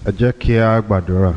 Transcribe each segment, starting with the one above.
ẹ jẹ́ kí a gbàdúrà.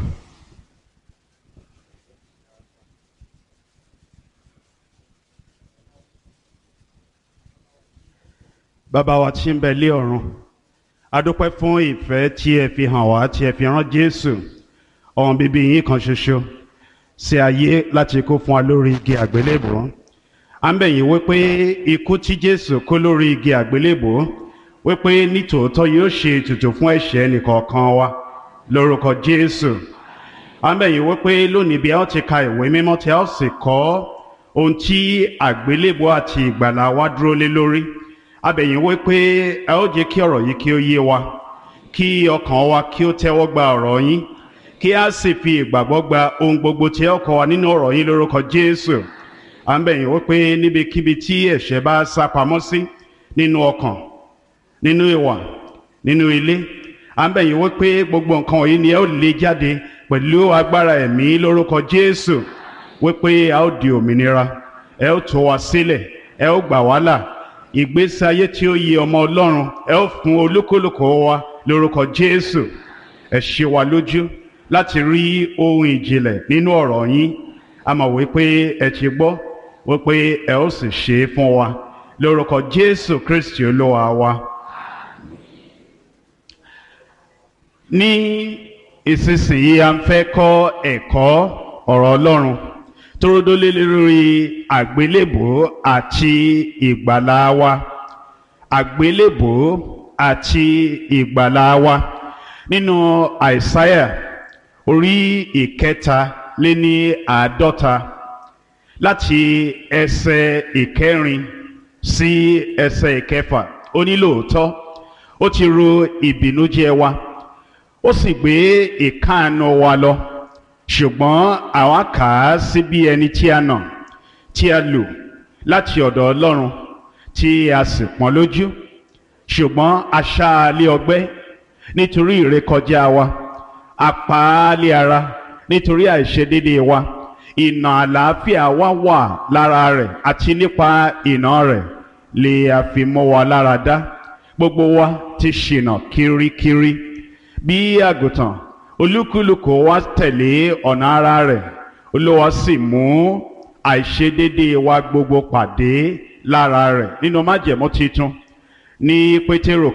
bàbá wa tí ń bẹ lé ọ̀run a dúpẹ́ fún ìfẹ́ tí ẹ fi hàn wá tí ẹ fi rán jésù ọ̀hún bíbí yín kan ṣoṣo sí ayé láti kó fún wa lórí igi àgbélébùú à ń bẹ̀ yín wípé ikú tí jésù kó lórí igi àgbélébùú wípé nítòótọ́ yóò ṣe ètùtù fún ẹ̀ṣẹ̀ nìkọ̀ọ̀kan wa lórúkọ jésù à ń bẹ̀ yín wípé lónìí bí a ó ti ka ìwé mímọ́ tí a ó sì kọ́ ohun tí àgbélébùú àti ìgbàlà wa dúró lé lórí abẹ̀yìn wí pé ẹ ó jẹ́ kí ọ̀rọ̀ yìí kí ó yé wa kí ọkàn wa kí ó tẹ́wọ́ gba ọ̀rọ̀ yín kí a sì fi ìgbàgbọ́ gba ohun gbogbo tí ẹ kọ́ wa nínú ọ̀rọ̀ yín lórúkọ Jésù à ń bẹ̀yìn wí pé níbikíbi tí ẹ̀ṣẹ̀ bá sá pamọ́ sí nínú ọkàn nínú ìwà nínú ilé à ń bẹ̀yìn wí pé gbogbo nǹkan wọ̀nyí ni ẹ ó lé jáde pẹ̀lú agbára ẹ̀mí lórúkọ Jésù wí pé a ó di òmìnira ẹ ó tú wa sílẹ̀ ẹ ó gbà wá là ìgbésí ayé tí ó yẹ ọmọ ọlọ́run ẹ ó fún olúkúlùkù wa lórúkọ jésù ẹ ṣe wa lójú láti rí ohun ìjìnlẹ̀ nínú ọ̀rọ̀ yín a mọ̀ wípé ẹ ti gbọ́ wípé ẹ ó sì ṣe é fún wa lórúkọ jésù kristi olúwa wa. ní ìsinsìnyí a ń fẹ́ kọ́ ẹ̀kọ́ ọ̀rọ̀ ọlọ́run torodólé lórí àgbélébùú àti ìgbàlà wa àgbélébùú àti ìgbàlà wa nínú àìsáyà orí ìkẹta lé ní àádọ́ta láti ẹsẹ̀ ìkẹrin sí ẹsẹ̀ ìkẹfà ó ní lóòótọ́ ó ti ro ìbìnújẹ́ wa ó sì gbé ìkáàánú wa lọ ṣùgbọ́n àwa kà á sí bí ẹni tí a nà tí a lù láti ọ̀dọ̀ Ọlọ́run tí a sì pọ́n lójú ṣùgbọ́n a ṣá a lé ọgbẹ́ nítorí ìrékọjá wa a pa á lé ara nítorí àìṣedédé wa ìnà àlàáfíà wa wà lára rẹ̀ àti nípa ìnà rẹ̀ lè a fi mọ́ wa lára dá gbogbo wa ti ṣìnà kirikiri bí àgùntàn olúkúlùkù wa tẹ̀lé ọ̀nà ara rẹ̀ olúwa sì mú àìṣedédé wa gbogbo pàdé lára rẹ̀ nínú májẹ̀mú titun ní pétérò